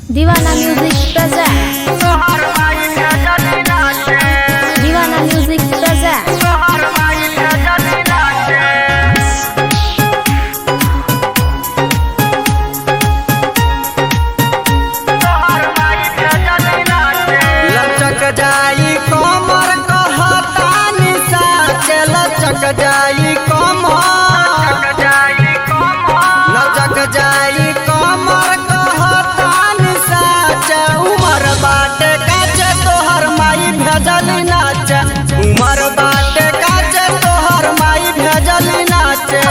दीवाना music present Deewana music present लचक जाई कमर कहतानी साचे लचक जाई कमर लचक जाई कमर कहतानी साचे उमर बाटे काचे तोहर माई भेजल नाचे उमर बाटे काचे तोहर माई भेजल नाचे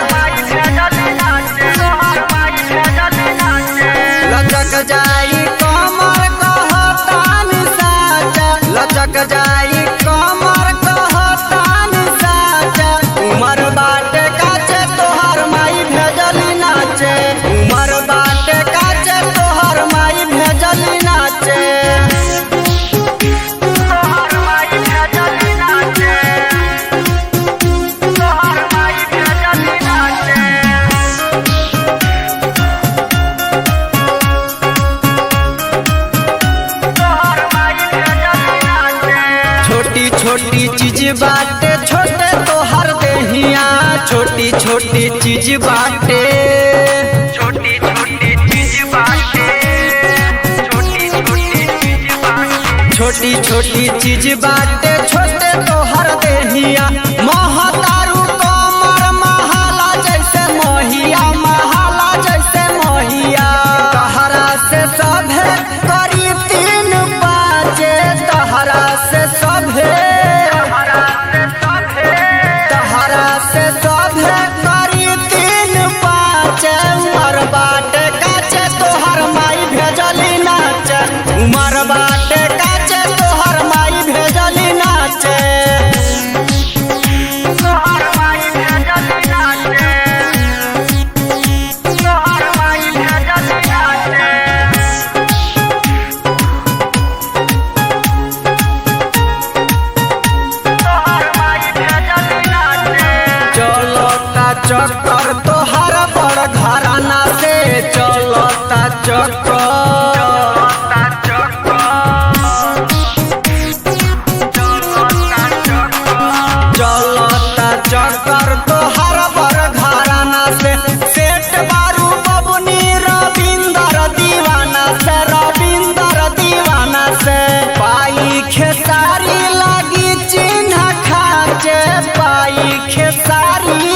लचक जाई कमर कहतानी साचे लचक जाई कमर कहतानी साचे उमर बाटे काचे तोहर माई भेजल नाचे उमर बाटे काचे तोहर माई भेजल नाचे छोटी छोटी चीज बाटे छोटे तोहर देहिया छोटी छोटी चीज बाटे छोटी छोटी चीज बाटे छोटी छोटी चीज बाटे छोटी छोटी चीज बाटे छोटे तोहर देहिया महतारू कमर महाला जैसे मोहिया महाला जैसे मोहिया तहरा से सभे करी तीन पाँचे तहरा से सभे तहरा से सभे करी तीन पाँच उमर बाटे काचे तोहर माई भेजली नाच उमर बाटे काचे तोहर माई भेजली नाच तोहर माई भेजल नाचे तोहर माई भेजल नाचे तोहर माई भेजल नाचे चलता चक्कर तोहर बड़ घराना से चलता चक्कर चलता चक्कर चलता चक्कर चलता चक्कर तोहर बड़ घराना से सेठ बारू बबुनी रविंदर दीवाना से रविंदर दीवाना से पाई खेसारी लागी चिन्ह खाचे पाई खेसारी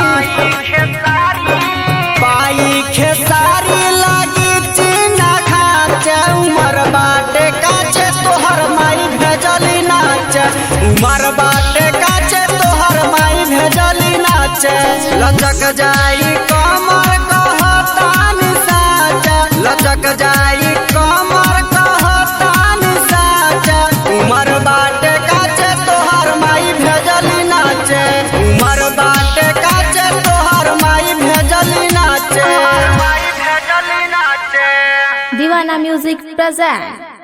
पाई खेसारी लागी चिन्ह खाचे उमर बाटे काचे तोहर माई भेजली नाचे उमर बाटे काचे तोहर माई भेजली नाचे लचक जाई कमर कहतानी साचे लचक जाई कमर कहतानी साचे उमर बाटे काचे तोहर माई भेजली नाचे उमर बाटे काचे तोहर माई भेजली नाचे दीवाना म्यूजिक present